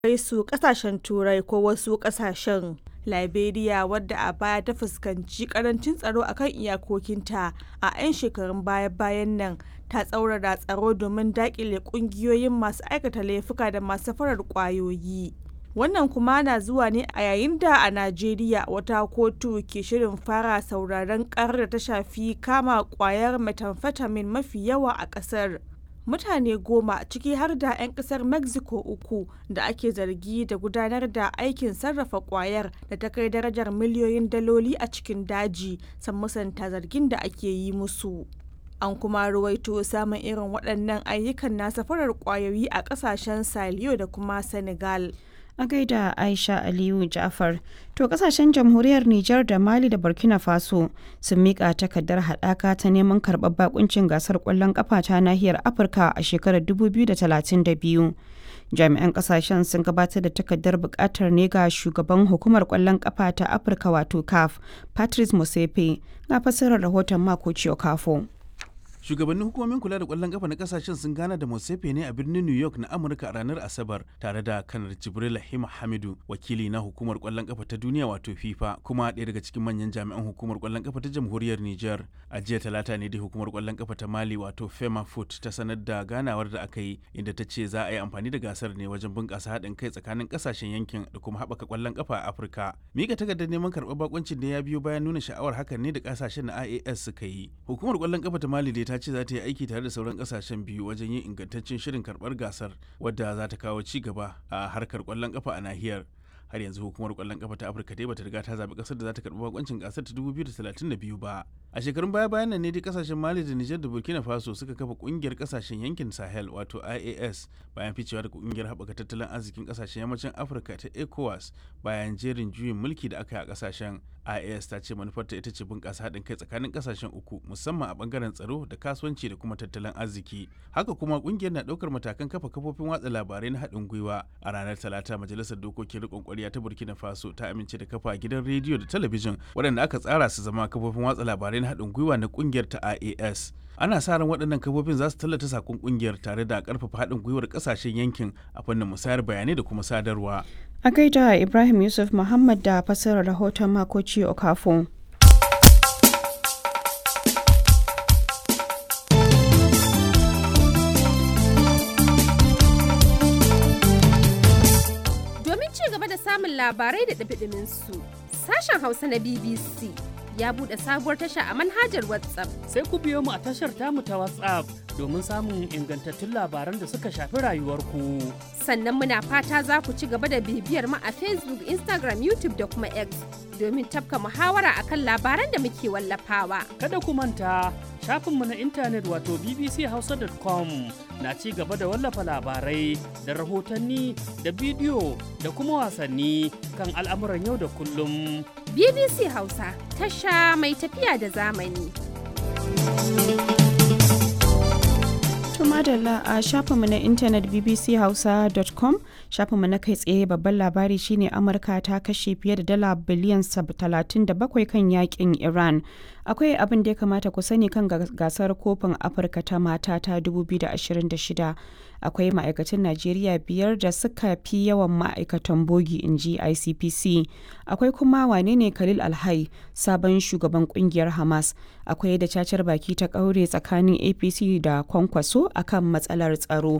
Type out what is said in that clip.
kai su kasashen turai ko wasu kasashen liberia wadda a baya ta fuskanci karancin tsaro akan iyakokinta a 'yan shekarun baya-bayan nan ta tsaurara tsaro domin dakile kungiyoyin masu aikata laifuka da masu farar kwayoyi wannan kuma na zuwa ne a yayin da a najeriya wata kotu ke shirin fara sauraron karar da ta shafi kama kwayar methamphetamine mafi yawa a kasar mutane goma ciki har da 'yan kasar mexico uku da ake zargi da gudanar da aikin sarrafa kwayar da ta kai darajar miliyoyin daloli a cikin daji san musanta zargin da ake yi musu an kuma ruwaito samun irin waɗannan ayyukan na safarar kwayoyi a ƙasashen saliyo da kuma senegal a gaida aisha aliyu jafar to kasashen jamhuriyar nijar da mali da burkina faso sun mika takardar haɗaka ta neman karɓar bakuncin gasar ƙwallon ƙafa ta nahiyar afirka a shekarar 2032 jami'an kasashen sun gabatar da takardar buƙatar ne ga shugaban hukumar ƙwallon ƙafa ta afirka wato caf patrice musepe na fassarar rahoton mako kafo. shugabannin hukumomin kula da kwallon kafa na kasashen sun gana da Mosefe ne a birnin New York na Amurka a ranar Asabar tare da kanar Jibril Hima Hamidu wakili na hukumar kwallon kafa ta duniya wato FIFA kuma ɗaya daga cikin manyan jami'an hukumar kwallon kafa ta jamhuriyar Niger a jiya talata ne dai hukumar kwallon kafa ta Mali wato Fema Foot ta sanar da ganawar da aka yi inda ta ce za a yi amfani da gasar ne wajen bunƙasa haɗin kai tsakanin kasashen yankin da kuma haɓaka kwallon kafa a Afirka mika takardar neman karɓar bakuncin da ya biyo bayan nuna sha'awar hakan ne da kasashen na IAS suka yi hukumar kwallon kafa ta Mali dai ta ce za ta yi aiki tare da sauran kasashen biyu wajen yin ingantaccen shirin karbar gasar wadda za ta kawo ci gaba a harkar kwallon kafa a nahiyar har yanzu hukumar kwallon kafa ta afirka dai bata riga ta zaɓi ƙasar da za ta karɓi bakoncin gasar ta 2032 ba a shekarun baya bayan nan ne dai kasashen mali da nijar da burkina faso suka kafa ƙungiyar kasashen yankin sahel wato ias bayan ficewa da ƙungiyar haɓaka tattalin arzikin kasashen yammacin afirka ta ecowas bayan jerin juyin mulki da aka yi a kasashen ias ta ce manufarta ita ce bunƙasa haɗin kai tsakanin kasashen uku musamman a ɓangaren tsaro da kasuwanci da kuma tattalin arziki haka kuma ƙungiyar na ɗaukar matakan kafa kafofin watsa labarai na haɗin gwiwa a ranar talata majalisar dokokin riƙon ƙwarya ta burkina faso ta amince da kafa gidan rediyo da talabijin waɗanda aka tsara su zama kafofin watsa labarai na haɗin gwiwa na ƙungiyar ta ias ana sa ran waɗannan kafofin za su tallata sakon ƙungiyar tare da ƙarfafa haɗin gwiwar ƙasashen yankin a fannin musayar bayanai da kuma sadarwa a gaida ibrahim yusuf muhammad da fassarar rahoton makoci okafo domin ci gaba da samun labarai da ɗabiɗimin su sashen hausa na bbc ya buɗe sabuwar tasha a manhajar WhatsApp. Sai ku biyo mu a tashar tamu ta WhatsApp domin samun ingantattun labaran da suka shafi rayuwarku. Sannan muna fata za ku ci gaba da bibiyar mu a Facebook, Instagram, YouTube da kuma X domin tafka muhawara akan labaran da muke wallafawa. Kada ku manta shafinmu na intanet wato bbchausa.com na ci gaba da wallafa labarai da rahotanni da bidiyo da kuma wasanni kan al'amuran yau da kullum. BBC Hausa tasha mai tafiya da zamani. madalla a shafinmu na intanet bbchausa.com shafinmu na kai tsaye babban labari shine amurka ta kashe fiye da dala biliyan 37 kan yakin iran akwai abin da ya kamata ku sani kan gasar kofin afirka ta mata ta 2026 akwai ma'aikatan najeriya biyar da suka fi yawan ma'aikatan bogi in ji icpc akwai kuma wane ne khalil alhai sabon shugaban kungiyar hamas akwai da cacar baki ta kaure tsakanin apc da kwankwaso akan matsalar tsaro